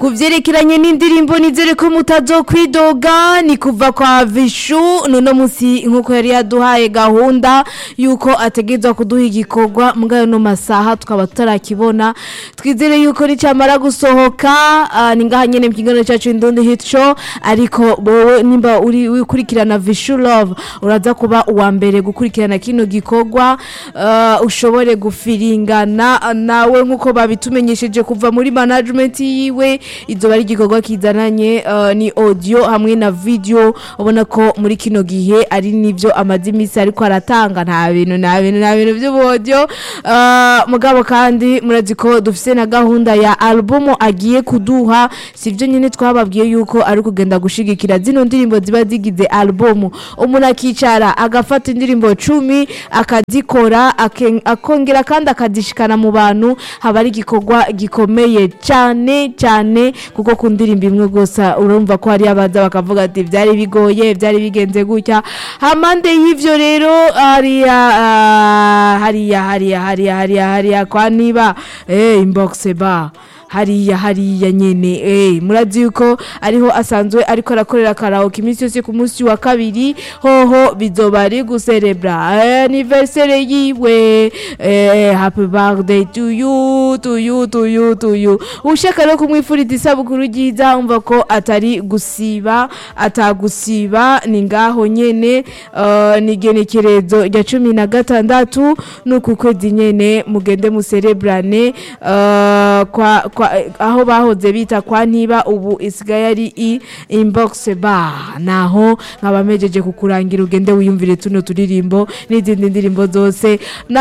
ku vyerekeranye n'indirimbo nizere ko mutazokwidoga ni kuva kwa vishu nuno musi nkuko yari yaduhaye gahunda yuko ategerezwa kuduha igikorwa mugayo no masaha tukaba tutarakibona twizere yuko nicamara gusohoka ah, ni ngaha nyene mu kiganiro cacu indundi hit show ariko bowe nimba uri ukurikirana vishu love uraza kuba uwa mbere gukurikirana kino gikorwa ah, ushobore gufiringana nawe nkuko babitumenyesheje kuva muri management yiwe izoba ari igikorwa kizananye uh, ni audio hamwe na video ubona ko muri kino gihe ari nivyo amaze imisi ariko aratanga nta bintu nta bintu nta bintu vy'ubuaudio uh, mugabo kandi murazi ko dufise na gahunda ya album agiye kuduha sivyo nyene twababwiye yuko ari kugenda gushigikira zino ndirimbo ziba zigize album umuntu akicara agafata indirimbo cumi akazikora aken- akongera kandi akazishikana mu bantu haba ari igikorwa gikomeye cyane cyane kuko ku ndirimbo imwe gusa urumva ko hari abaza bakavuga ati byari bigoye byari bigenze gutya hamande y'ivyo rero hariya ah, hariya hariya hariya hariya hariya kwa niba eh inbox ba hariya hariya nyene eh murazi yuko ariho asanzwe ariko arakorera karaoke iminsi yose ku munsi wa kabiri hoho bizoba ari guserebra eh, anniversaire yiwe eh, happy birthday to you to you to you to you ushaka rero kumwifuriza isabukuru ryiza umva ko atari gusiba atagusiba ni ngaho nyene uh, ni genekerezo rya cumi na gatandatu nuku kwezi nyene mugende muserebrane uh, kwa, kwa, aho bahoze bita kwa ntiba ubu isigaye ari i inbox bar naho nkaba mejeje kukurangira ugende wiyumvire tuno turirimbo n'izindi ndirimbo zose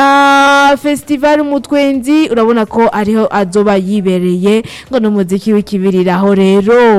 na festival mutwenzi urabona ko ariho azoba yibereye ngo n'umuziki w'ikibiriraho rero